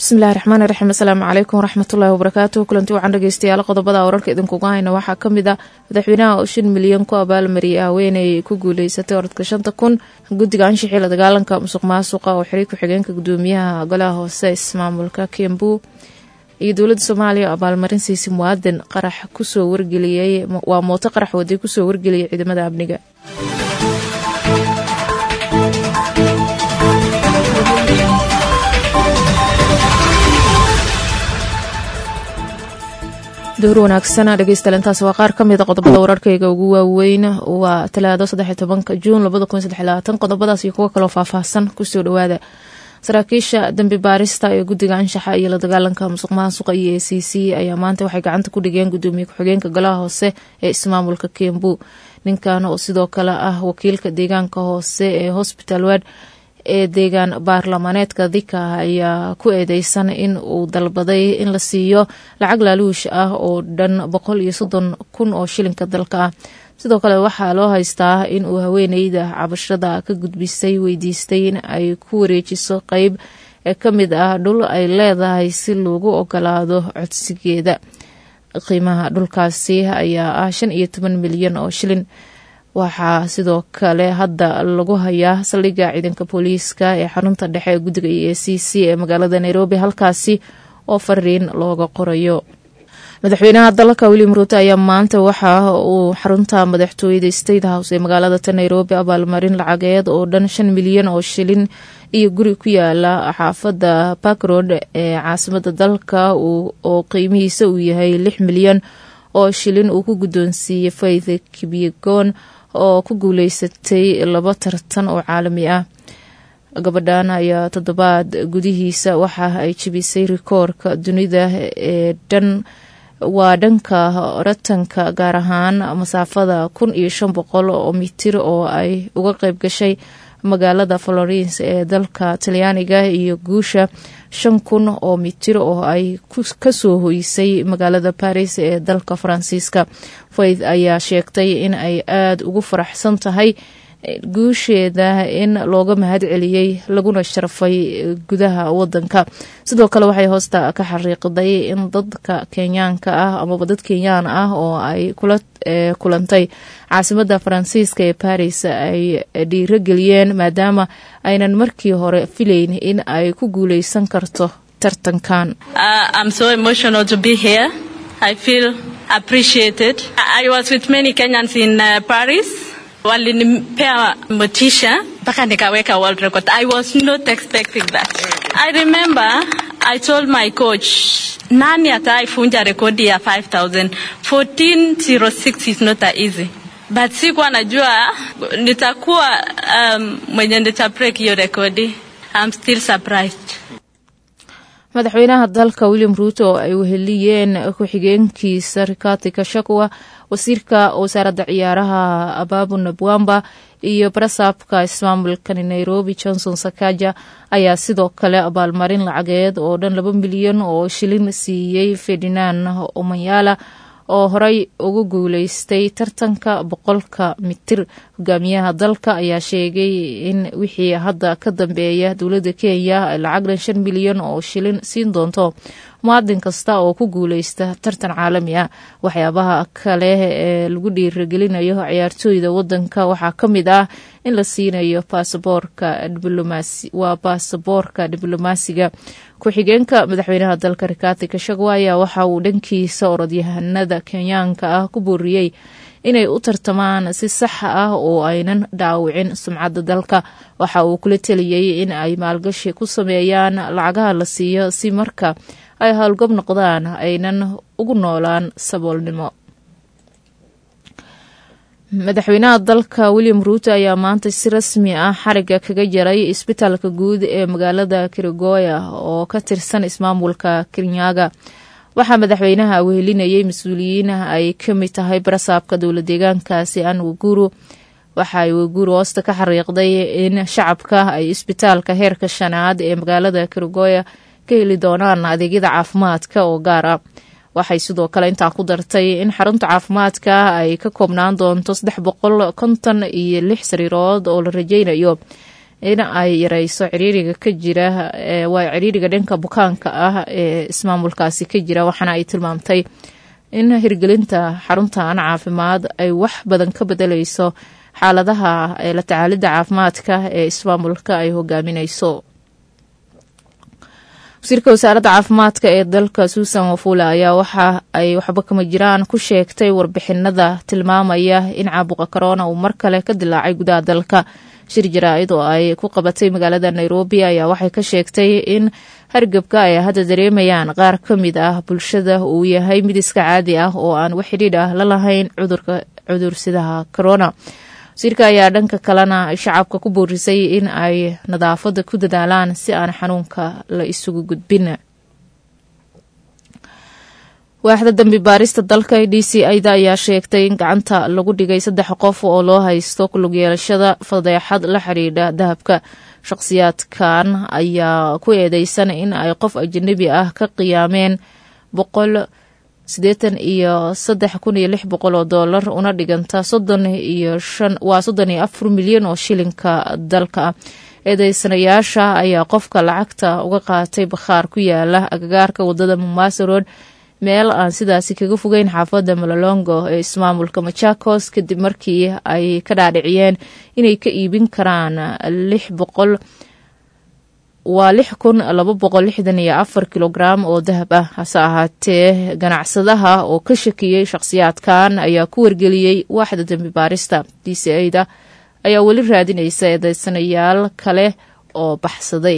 bismillahi raxmaani raxiim asalaamu calaykum waraxmatullaahi wabarakaatu kulanti waxaan dhegeystayaal qodobada wararka idinkuga hayna waxaa ka mid ah madaxweynaha oo shan milyan ku abaalmariyay haweeney ku guuleysatay orodka shanta kun guddiga anshixii la dagaalanka musuq maasuqa oo xiriir ku-xigeenka gudoomiyaha golaha hoose ismaamulka kembu iyo dowladda soomaaliya oo abaalmarin siisay muwaadin qarax kusoo wargeliyey waa mooto qarax waday kusoo wargeliyay ciidamada amniga door wanaagsan dhegeystayaal intaas waa qaar kamid a qodobada wararkayga ugu waaweyn waa talaado saddex tobanka juun labada kun saddex labaatan qodobadaas iyo kuwo kaloo faahfaahsan kusoo dhawaada saraakiisha dambi baarista ee guddiga anshaxa iyo la dagaalanka musuq maasuqa iyo a c c ayaa maanta waxay gacanta ku dhigeen gudoomiye ku-xigeenka golaha hoose ee ismaamulka kembu ninkan oo sidoo kale ah wakiilka deegaanka hoose ee hosbital ward ee deegaan baarlamaaneedka dika ayaa ku eedeysan in uu dalbaday in la siiyo lacag laaluush ah oo dhan boqol iyo soddon kun oo shilinka dalka ah sidoo kale waxaa loo haystaa in uu haweeneyda cabashada ka gudbisay weydiistay in ay ku wareejiso qeyb ee ka mid ah dhul ay leedahay si loogu ogolaado codsigeeda qiimaha dhulkaasi ayaa ah shan iyo toban milyan oo shilin waxaa sidoo kale hadda lagu hayaa saldhigga ciidanka booliiska ee xarunta dhexe ee guddiga e a c c ee magaalada nairobi halkaasi oo fariin looga qorayo madaxweynaha dalka william ruuto ayaa maanta waxa uu xarunta madaxtooyada state house ee magaalada ta nairobi abaalmarin lacageed oo dhan shan milyan oo shilin iyo guri ku yaala xaafadda parkroad ee caasimada dalka oo qiimihiisa uu yahay lix milyan oo shilin uu ku guddoonsiiyey faith kibyegon oo ku guuleysatay laba tartan oo caalami ah gabadhan ayaa toddobaad gudihiisa waxa ay jebisay rikoorka dunida ee dhan waa dhanka ratanka gaar ahaan masaafada kun iyo shan boqol oo mitir oo ay uga qeyb gashay magaalada florence ee dalka talyaaniga iyo guusha shan kun oo mitir oo ay kasoo hoysay magaalada baris ee dalka faransiiska faith ayaa sheegtay in ay aada ugu faraxsan tahay guusheeda in looga mahad celiyey laguna sharfay gudaha wadanka sidoo kale waxay hoosta ka xariiqday in dadka kenyaanka ah amaba dad kenyaan ah oo ay kula kulantay caasimada faransiiska ee baris ay dhiirogeliyeen maadaama aynan markii hore filayn in ay ku guuleysan karto tartankan walinipea motisha mpaka nikaweka world record. I was not expecting that. I remember I told my coach, nani ataifunja rekodi ya 5000 1406 is not that easy but sikuwa najua nitakuwa um, mwenye nitabreak hiyo rekodi. I'm still surprised. madaxweynaha dalka william ruuto oo ay weheliyeen ku-xigeenkiisa rikati kashakwa wasiirka wasaaradda ciyaaraha ababu nabwamba iyo barasaabka ismaamulkani nairobi johnson sakaja ayaa sidoo kale abaalmarin lacageed oo dhan laba milyan oo shilin siiyey ferdinand omanyala oo horey ugu guuleystay tartanka boqolka mitir hogaamiyaha dalka ayaa sheegay in wixii hadda ka dambeeya dowladda kenya ay lacag dhan shan milyan oo shilin siin doonto muwaadin kasta oo ku guuleysta tartan caalami ah waxyaabaha kale ee lagu dhiiragelinayo ciyaartooyda wadanka waxaa ka mid ah in la siinayo baasaboorka diblomaasi waa baasaboorka diblomaasiga ku-xigeenka madaxweynaha dalka rikati kashagwa ayaa waxa uu dhankiisa orodyahanada kenyaanka ah ku booriyey inay u tartamaan si saxa ah oo aynan dhaawicin sumcadda dalka waxa uu kula teliyey in ay maalgashi ku sameeyaan lacagaha la siiyo si marka ay howlgab noqdaan aynan ugu noolaan saboolnimo madaxweynaha dalka william ruuto ayaa maanta si rasmi ah xariga kaga jaray isbitaalka guud ee magaalada kirigoya oo ka tirsan ismaamulka kirinyaga waxaa madaxweynaha wehelinayay mas-uuliyiin ay ka mid tahay barasaabka dowla deegaankaasi an waguru waxa ay waguru hoosta ka xariiqday in shacabka ay isbitaalka heerka shanaad ee magaalada kirigoya ka heli doonaan adeegyada caafimaadka oo gaar ah waxay sidoo kale intaa ku dartay in xarunta caafimaadka ay ka koobnaan doonto saddex boqol konton iyo lix sariirood oo la rajeynayo in ay yareyso ciriiriga ka jira waa ciriiriga dhanka bukaanka ah ee ismaamulkaasi ka jira waxaana ay tilmaamtay in hirgelinta xaruntan caafimaad ay wax badan ka bedeleyso xaaladaha la tacaalidda caafimaadka ee ismaamulka ay hogaamineyso wasiirka wasaaradda caafimaadka ee dalka suusan wafula ayaa waxa ay waxba kama jiraan ku sheegtay warbixinada tilmaamaya in caabuqa korona uu mar kale ka dilaacay gudaha dalka shir jaraa-id oo ay ku qabatay magaalada nairobi ayaa waxay ka sheegtay in hargebka ay hadda dareemayaan qaar ka mid ah bulshada uu yahay mid iska caadi ah oo aan wax xidhiidh ah la lahayn cudurka cudursidaha corona wasiirka ayaa dhanka kalena shacabka ku boorisay in ay nadaafada ku dadaalaan si aan xanuunka la isugu gudbin waaxda dambi baarista dalka d c ida ayaa sheegtay in gacanta lagu dhigay saddex qof oo loo haysto kulug yeelashada fadeexad la xidhiidha dahabka shaqhsiyaadkan ayaa ku eedeysan in ay qof ajanabi ah ka qiyaameen boqol siddeetan iyo saddex kun iyo lix boqol oo doolar una dhiganta soddon iyo shan waa soddon iyo afar milyan oo shilinka dalka ah eedeysanayaasha ayaa qofka lacagta uga qaatay bakhaar ku yaala agagaarka wadada mombasa road meel aan sidaasi kaga fogeyn xaafadda malolongo ee ismaamulka machakos kadib markii ay ka dhaadhiciyeen inay ka iibin karaan lix boqol waa lix kun laba boqol lixdan iyo afar kilograam oo dahab ah hase ahaatee ganacsadaha oo ka shakiyey shaqhsiyaadkan ayaa ku wargeliyey waaxda dembi baarista d c a-da ayaa weli raadinaysa eedeysanayaal kale oo baxsaday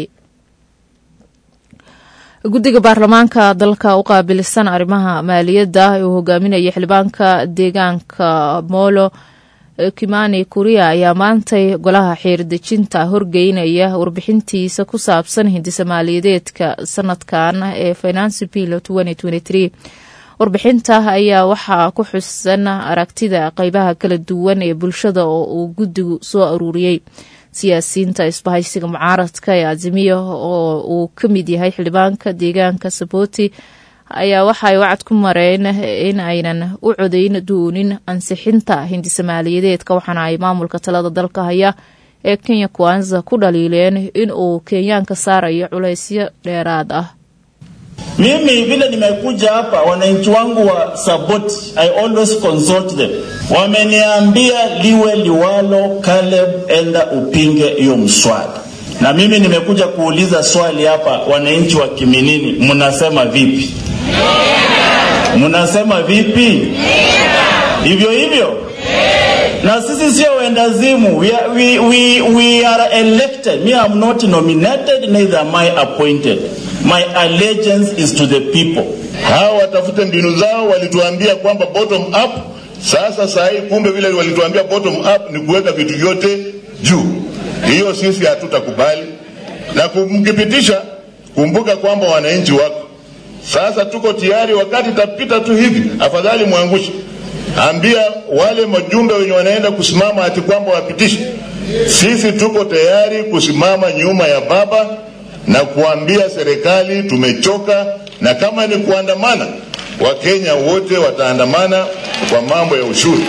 guddiga baarlamaanka dalka u qaabilsan arrimaha maaliyadda uu hogaaminaya xildhibaanka deegaanka molo kimani kuriya ayaa maantay golaha xiirdejinta horgeynaya warbixintiisa ku saabsan hindisa maaliyadeedka sanadkan ee financi bill warbixinta ayaa waxaa ku xusan aragtida qeybaha kala duwan ee bulshada oo uu guddigu soo aruuriyey siyaasiyiinta isbahaysiga mucaaradka ee azimiya oo uu ka mid yahay xildhibaanka deegaanka saboti ayaa waxa ay wacad ku mareen in aynan u codeyn doonin ansixinta hindisa maaliyadeedka waxaana ay maamulka talada dalka haya ee kenya kwanza ku dhaliileen in uu kenyaanka saarayo culaysyo dheeraad ah Mimi vile nimekuja hapa, wananchi wangu wa Saboti, I always consult them. Wameniambia liwe liwalo, Caleb, enda upinge hiyo mswada. Na mimi nimekuja kuuliza swali hapa, wananchi wa Kiminini, mnasema vipi? Mnasema vipi? Hivyo hivyo na sisi sio wendazimu. We are, we, we, we are elected. Me, I'm not nominated, neither am I appointed. My allegiance is to the people. Hawa watafute mbinu zao, walituambia kwamba bottom up. Sasa saa hii kumbe vile walituambia bottom up ni kuweka vitu vyote juu. Hiyo sisi hatutakubali, na kumkipitisha, kumbuka kwamba wananchi wako. Sasa tuko tayari, wakati itapita tu hivi, afadhali mwangushe ambia wale majumbe wenye wanaenda kusimama ati kwamba wapitishe. Sisi tuko tayari kusimama nyuma ya baba na kuambia serikali tumechoka, na kama ni kuandamana, Wakenya wote wataandamana kwa mambo ya ushuru.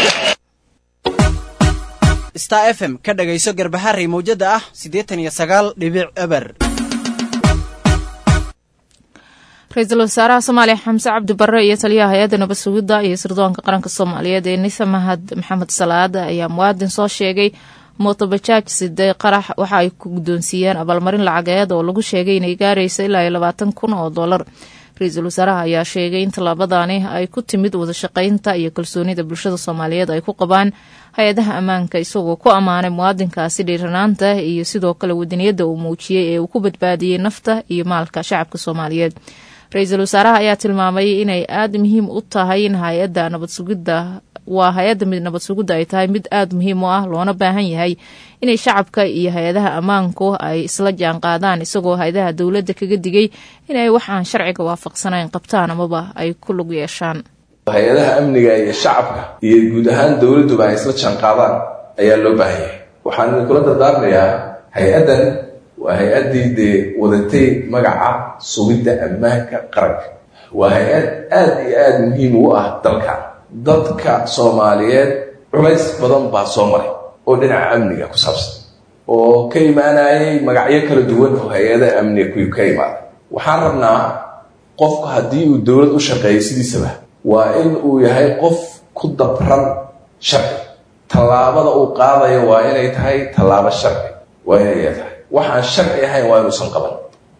star f m ka dhagayso garbaharey mawjada ah siddeetan iyo sagaal dhibic eber ra-iisul wasaaraha soomaaliya xamse cabdi barre iyo taliyaha hay-adda nabad sugidda iyo sirdoonka qaranka soomaaliyeed ee nisa mahad maxamed salaad ayaa muwaadin soo sheegay mootobajaaj siday qarax waxa ay ku guddoonsiiyeen abaalmarin lacageed oo lagu sheegay inay gaaraysa ilaa iyo labaatan kun oo dollar ra-iisul wasaaraha ayaa sheegay in tallaabadani ay ku timid wadashaqeynta iyo kalsoonida bulshada soomaaliyeed ay ku qabaan hay-adaha ammaanka isagoo ku ammaanay muwaadinkaasi dhiiranaanta iyo sidoo kale wadaniyadda uu muujiyey ee uu ku badbaadiyey nafta iyo maalka shacabka soomaaliyeed ra-iisul wasaaraha ayaa tilmaamay inay aada muhiim u tahay in hay-adda nabad sugidda waa hay-adda mid nabad sugidda ay tahay mid aada muhiim u ah loona baahan yahay inay shacabka iyo hay-adaha ammaanku ay isla jaan qaadaan isagoo hay-adaha dowladda kaga digay inay waxaan sharciga waafaqsanayn qabtaan amaba ay ku lug yeeshaan hay-adaha amniga iyo shacabka iyo guud ahaan dowladduba ay isla jaan qaadaan ayaa loo baahan yahay waxaan idinkula dardaarmayaa hay-addan waa hay-addii dee wadatay magaca sugidda ammaanka qaranka waa hay-ad aada iyo aada muhiim u ah dalka dadka soomaaliyeed culays badan baa soo maray oo dhinaca amniga ku saabsan oo ka imaanayay magacyo kala duwan oo hay-ada amniga kuyu ka imaada waxaan rabnaa qofku haddii uu dowlad u shaqeeyo sidiisaba waa in uu yahay qof ku dabran sharci tallaabada uu qaadayo waa inay tahay tallaabo sharci waa inay tahay waxaan sharci ahayn waa inuusan qaban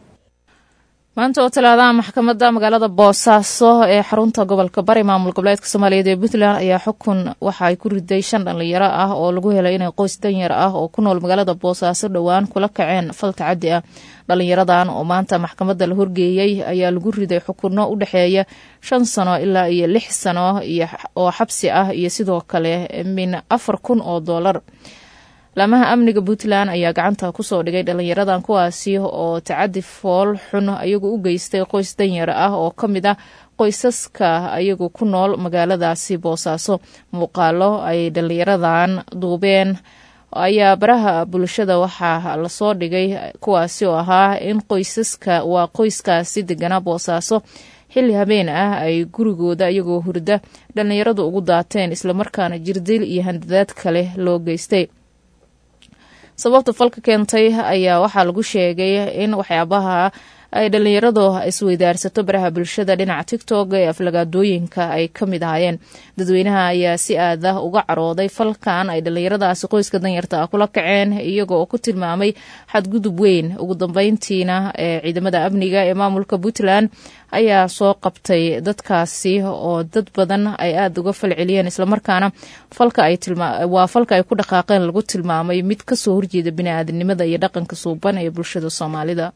maanta oo talaadaha maxkamadda magaalada boosaaso ee xarunta gobolka bari maamul goboleedka soomaaliyeed ee puntland ayaa xukun waxa ay ku riday shan dhallinyaro ah oo lagu helay inay qoys danyar ah oo ku nool magaalada boosaaso dhowaan kula kaceen fal tacadi ah dhallinyaradan oo maanta maxkamadda la horgeeyey ayaa lagu riday xukunno u dhexeeya shan sano ilaa iyo lix sano oo xabsi ah iyo sidoo kale min afar kun oo doolar laamaha amniga puntland ayaa gacanta kusoo dhigay dhallinyaradan kuwaasi oo tacadi fool xun ayagu u geystay qoys danyar ah oo ka mid ah qoysaska ayagu ku nool magaaladaasi boosaaso muuqaalo ay dhallinyaradan duubeen ayaa baraha bulshada waxaa lasoo dhigay kuwaasi oo ahaa in qoysaska waa qoyskaasi deganaa boosaaso xilli habeen ah ay gurigooda iyagoo hurda dhallinyaradu ugu daateen islamarkaana jirdil iyo handadaad kale loo geystay sababta falka keentay ayaa waxaa lagu sheegay in waxyaabaha ay dhallinyaradu isweydaarsato baraha bulshada dhinaca tigtog ee aflagaadooyinka ay ka mid ahaayeen dadweynaha ayaa si aada uga carooday falkan ay dhallinyaradaasi qoyska danyarta ah kula kaceen iyaga oo ku tilmaamay xadgudub weyn ugu dambeyntiina ee ciidamada amniga ee maamulka puntland ayaa soo qabtay dadkaasi oo dad badan ay aada uga falceliyeen islamarkaana waa falka ay ku dhaqaaqeen lagu tilmaamay mid kasoo horjeeda biniaadanimada iyo dhaqanka suuban ee bulshada soomaalida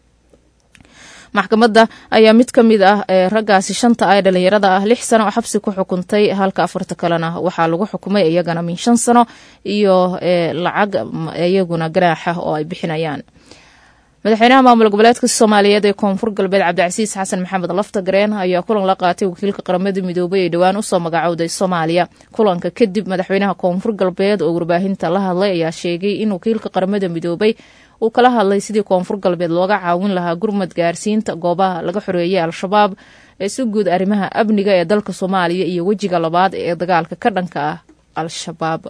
maxkamadda ayaa mid ka mid ah ee raggaasi shanta ah ee dhallinyarada ah lix sano oo xabsi ku xukuntay halka afarta kalena waxaa lagu xukumay iyagana min shan sano iyo lacag iyaguna ganaaxa oo ay bixinayaan madaxweynaha maamul goboleedka soomaaliyeed ee koonfur galbeed cabdicasiis xasan maxamed laftagareen ayaa kulan la qaatay wakiilka qaramada midoobay ee dhowaan usoo magacowday soomaaliya kulanka kadib madaxweynaha koonfur galbeed oo warbaahinta la hadlay ayaa sheegay in wakiilka qaramada midoobay uu kala hadlay sidii koonfur galbeed looga caawin lahaa gurmad gaarsiinta goobaha laga xoreeyay al-shabaab ee si guud arrimaha amniga ee dalka soomaaliya iyo wejiga labaad ee dagaalka ka dhanka ah al-shabaab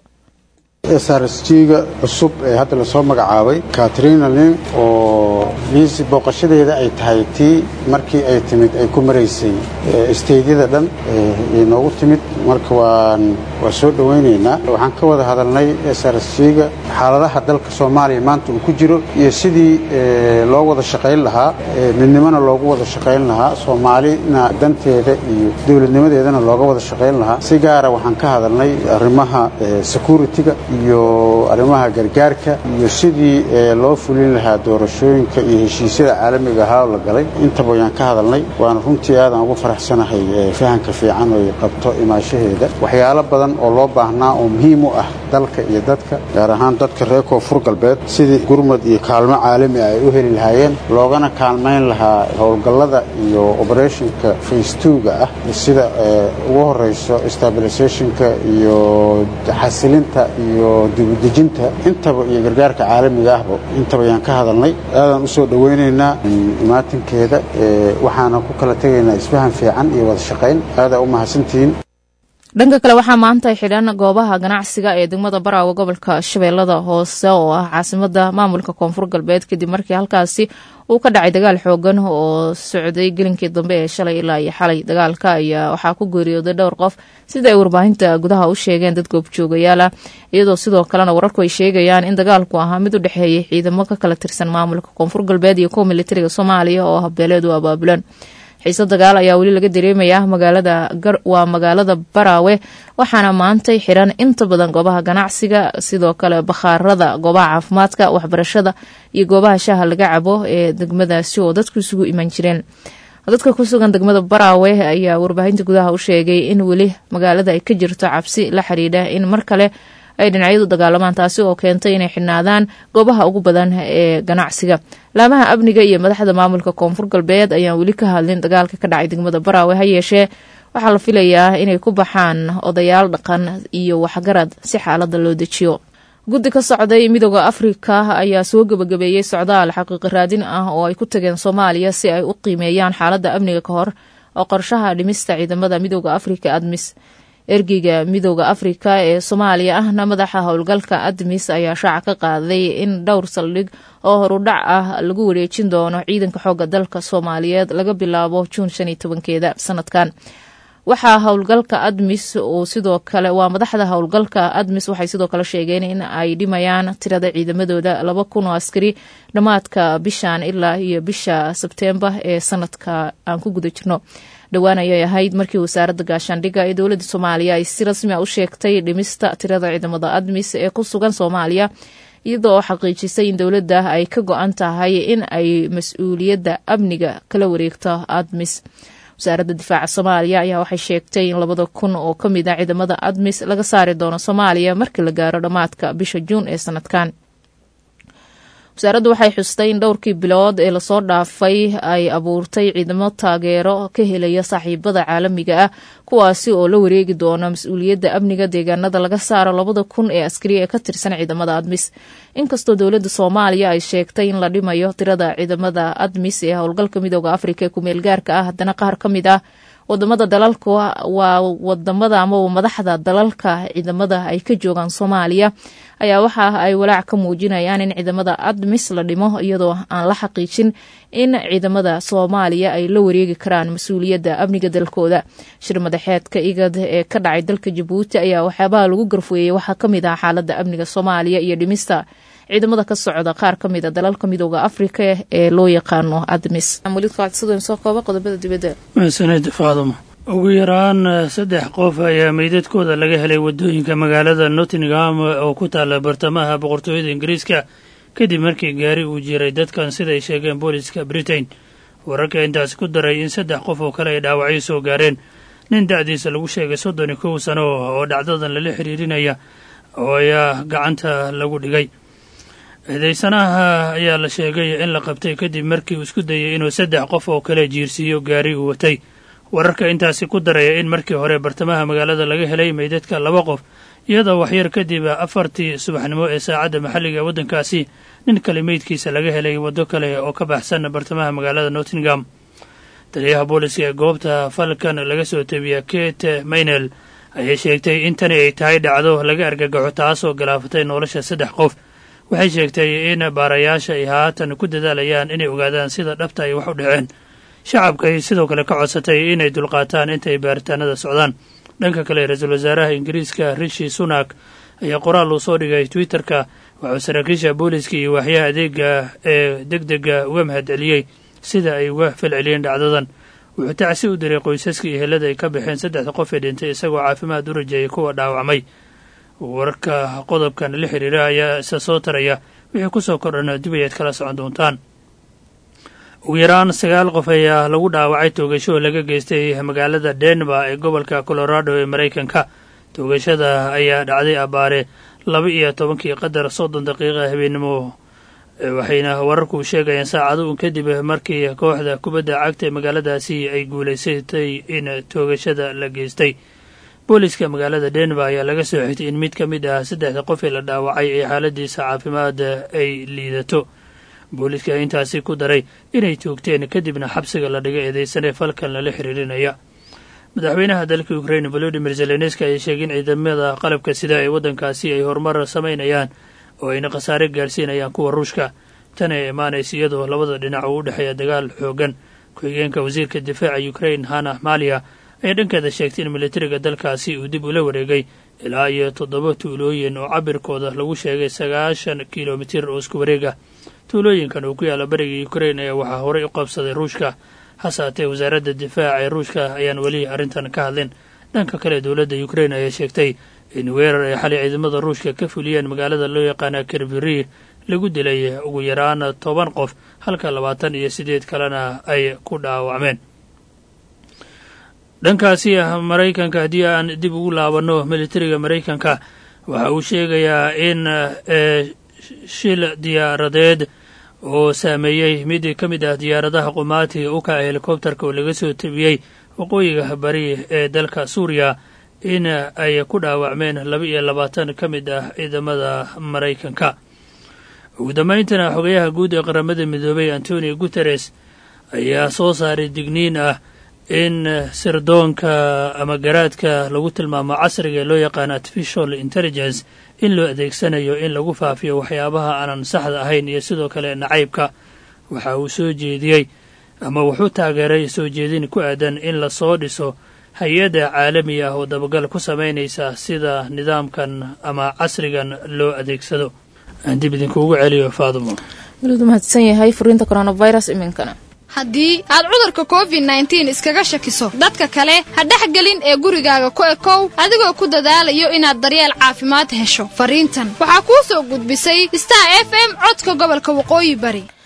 srsg-ga cusub ee hadda lasoo magacaabay katrina lin oo liisi booqashadeeda ay tahay tii markii ay timid ay ku maraysay isteydyada dhan inoogu timid marka waan waa soo dhowaynaynaa waxaan ka wada hadalnay srsg-ga xaaladaha dalka soomaaliya maanta uu ku jiro iyo sidii loo wada shaqayn lahaa midnimona loogu wada shaqayn lahaa soomaalina danteeda iyo dowladnimadeedana looga wada shaqayn lahaa si gaara waxaan ka hadalnay arrimaha security-ga iyo arrimaha gargaarka iyo sidii loo fulin lahaa doorashooyinka iyo heshiisyada caalamiga ahaa oo la galay intaba ayaan ka hadalnay waana runtii aadaan ugu faraxsanahay fahanka fiican oy qabto imaashaheeda waxyaalo badan oo loo baahnaa oo muhiim u ah dalka iyo dadka gaar ahaan dadka reer koonfur galbeed sidii gurmad iyo kaalmo caalami ah ay u heli lahaayeen loogana kaalmayn lahaa howlgallada iyo oberetionka faystuuga ah sida ugu horeyso stabilisationka iyo xasilinta iyo dibudejinta intaba iyo gargaarka caalamiga ahba intaba ayaan ka hadalnay aadaan usoo dhowaynaynaa imaatinkeeda waxaana ku kala tegaynaa isfahan fiican iyo wada shaqayn aadaa u mahadsantihiin dhanka kale waxaa maanta xidhan goobaha ganacsiga ee degmada baraawe gobolka shabeellada hoose oo ah caasimada maamulka koonfur galbeed kadib markii halkaasi uu ka dhacay dagaal xoogan oo socday gelinkii dambe ee shalay ilaa iyo xalay dagaalka ayaa waxaa ku geeriyooday dhowr qof sida ay warbaahinta gudaha u sheegeen dad goobjoogayaal ah iyadoo sidoo kalena wararku ay sheegayaan in dagaalku ahaa mid u dhexeeyay ciidamo ka kala tirsan maamulka koonfur galbeed iyo kuwa militariga soomaaliya oo habbeeleed u abaabulan xiise dagaal ayaa weli laga dareemayaa magaalada waa magaalada baraawe waxaana maantay xiran inta badan goobaha ganacsiga sidoo kale bakhaarada goobaha caafimaadka waxbarashada iyo goobaha shaaha laga cabo ee degmadaasi oo dadku isugu iman jireen dadka ku sugan degmada baraawe ayaa warbaahinta gudaha u sheegay in weli magaalada ay ka jirto cabsi la xidhiidha in mar kale ay dhinacyadu dagaalamaan taasi oo keentay inay xidhnaadaan goobaha ugu badan ee ganacsiga laamaha amniga iyo madaxda maamulka koonfur galbeed ayaan weli ka hadlin dagaalka ka dhacay degmada baraawe ha yeeshee waxaa la filayaa inay ku baxaan odayaal dhaqan iyo waxgarad si xaalada loo dejiyo guddi ka socday midooda afrika ayaa soo gebagabeeyey socdaal xaqiiqi raadin ah oo ay ku tageen soomaaliya si ay u qiimeeyaan xaaladda amniga ka hor oo qorshaha dhimista ciidamada midooda afrika admis ergeyga midooda afrika ee soomaaliya ahna madaxa howlgalka admis ayaa shaaca ka qaaday in dhowr saldhig oo horudhac ah lagu wareejin doono ciidanka xooga dalka soomaaliyeed laga bilaabo juun shan iyo tobankeeda sanadkan waxaa howlgalka admis uu sidoo kale waa madaxda howlgalka admis waxay sidoo kale sheegeen in ay dhimayaan tirada ciidamadooda laba kun oo askari dhammaadka bishan ilaa iyo bisha sebteembar ee sanadka aan ku guda jirno dhowaan ayay ahayd markii wasaaradda gaashaandhigga ee dowladda soomaaliya ay si rasmi a u sheegtay dhimista tirada ciidamada admis ee ku sugan soomaaliya iyadoo xaqiijisay in dowladda ay ka go-an tahay in ay mas-uuliyadda amniga kala wareegto admis wasaaradda difaaca soomaaliya ayaa waxay sheegtay in labada kun oo ka mid ah ciidamada admis laga saari doono soomaaliya markii la gaaro dhammaadka bisha juun ee sanadkan wasaaraddu waxay xustay in dhowrkii bilood ee lasoo dhaafay ay abuurtay ciidamo taageero ka helaya saaxiibada caalamiga ah kuwaasi oo la wareegi doona mas-uuliyadda amniga deegaanada laga saaro labada kun ee askari ee ka tirsan ciidamada admis inkastoo dowladda soomaaliya ay sheegtay in la dhimayo tirada ciidamada admis ee howlgalka midooda afrika ee kumeel gaarka ah haddana qaar ka mid ah wadamada dalalka waa wadamada amaba madaxda dalalka ciidamada ay ka joogaan soomaaliya ayaa waxa ay walaac ka muujinayaan in ciidamada admis la dhimo iyadoo aan la xaqiijin in ciidamada soomaaliya ay la wareegi karaan mas-uuliyadda amniga dalkooda shir madaxeedka igad ee ka dhacay dalka jabuuti ayaa waxyaabaha lagu garfweeyey waxaa ka mid ah xaaladda amniga soomaaliya iyo dhimista ciidamada ka socda qaar ka mid a dalalka midooda afrika ee loo yaqaano admis soo kooba qodobada dibadda mahadsaned faadumo ugu yaraan saddex qof ayaa meydadkooda laga helay waddooyinka magaalada nottingham oo ku taalla bartamaha boqortooyada ingiriiska kadib markii gaari uu jiray dadkan siday sheegeen booliska britain wararka intaas ku daray in saddex qof oo kale ay dhaawacyo soo gaareen nin da'diisa lagu sheegay soddon iyo kow sano oo dhacdadan lala xiriirinaya oo ayaa gacanta lagu dhigay eedaysanaha ayaa la sheegay in la qabtay kadib markii uu isku dayay inuu saddex qof oo kale jiirsiiyo gaari uu watay wararka intaasi ku daraya in markii hore bartamaha magaalada laga helay meydadka laba qof iyadoo waxyar kadib afartii subaxnimo ee saacadda maxalliga ee waddankaasi nin kale meydkiisa laga helay waddo kale oo ka baxsan bartamaha magaalada nottingham taliyaha booliska ee goobta falkan laga soo tebiya kate maynel ayay sheegtay in tani ay tahay dhacdo laga argagaxo taasoo galaafatay nolosha saddex qof waxay sheegtay in baarayaasha ay haatan ku dadaalayaan inay ogaadaan sida dhabta ay wax u dhaceen shacabka ay sidoo kale ka codsatay inay dulqaataan inta ay baaritaanada socdaan dhanka kale ra-iisul wasaaraha ingiriiska rishi sunak ayaa qoraal uu soo dhigay twitterka waxuu saraakiisha booliska iyo waaxyaha adeega ee deg dega uga mahad celiyey sida ay uga falceliyeen dhacdadan wuxuu tacsi u diray qoysaska iyo helada ay ka baxeen saddexda qof ee dhintay isagoo caafimaad u rajeeyay kuwa dhaawacmay wararka qodobkan la xiriira ayaa isa soo taraya wixii ku soo kordhana dib ayaad kala socon doontaan ugu yaraan sagaal qof ayaa lagu dhaawacay toogasho laga geystay magaalada denver ee gobolka colorado ee maraykanka toogashada ayaa dhacday abbaare laba iyo tobankii qadar soddon daqiiqa habeennimo waxayna wararku sheegayaan saacado un kadib markii kooxda kubadda cagta ee magaaladaasi ay guulaysatay in toogashada la geystay booliska magaalada denver ayaa laga soo xigtay in mid ka mid ah saddexda qof ee la dhaawacay ee xaaladiisa caafimaad ay liidato booliska intaasi ku daray inay toogteen kadibna xabsiga la dhiga eedeysanee falkan lala xiriirinaya madaxweynaha dalka ukrain volodimir zelenski ayaa sheegay in ciidamada qalabka sida ee waddankaasi ay horumar samaynayaan oo ayna khasaare gaarsiinayaan kuwa ruushka tan ay imaanaysa iyadoo labada dhinac uu u dhexeeya dagaal xoogan ku-xigeenka wasiirka difaaca ukrain hana malia ayaa dhankeeda sheegtay in militariga dalkaasi uu dib ula wareegay ilaa iyo toddoba tuulooyin oo cabirkooda lagu sheegay sagaashan kilomitir oo isku wareega tuulooyinkan uu ku yaalla bariga ukrain ayaa waxaa horey u qabsaday ruushka hasaatee wasaaradda difaaca ee ruushka ayaan weli arrintan ka hadlin dhanka kale dowladda ukrain ayaa sheegtay in weerar ay xalay ciidamada ruushka ka fuliyeen magaalada loo yaqaana kerviri lagu dilay ugu yaraan toban qof halka labaatan iyo siddeed kalena ay ku dhaawacmeen dhankaasi maraykanka haddii aan dib ugu laabanno militariga maraykanka waxa uu sheegayaa in shil diyaaradeed oo saameeyey mid ka mid ah diyaaradaha qumaatiga u kaca helikobterka oo laga soo tebiyey waqooyiga bari ee dalka suuriya in ay ku dhaawacmeen laba iyo labaatan ka mid ah ciidamada maraykanka ugu dambayntana xogayaha guud ee qaramada midoobay antonio guteres ayaa soo saaray digniin ah in sirdoonka ama garaadka lagu tilmaamo casriga ee loo yaqaano artificial intelligence in loo adeegsanayo in lagu faafiyo waxyaabaha aanan saxda ahayn iyo sidoo kale nacaybka waxa uu soo jeediyey ama wuxuu taageeray soo jeedin ku aadan in lasoo dhiso hay-adda caalami ah oo dabagal ku samaynaysa sida nidaamkan ama casrigan loo adeegsado aan dib idinkuugu celiyo faadumo walidu mahadsan yahay furiinta coronavirus iminkana haddii aad cudurka covid nneteen iskaga shakiso dadka kale ha dhexgelin ee gurigaaga ku ekow adigoo ku dadaalayo inaad daryeel caafimaad hesho fariintan waxaa kuu soo gudbisay star f m codka gobolka waqooyi bari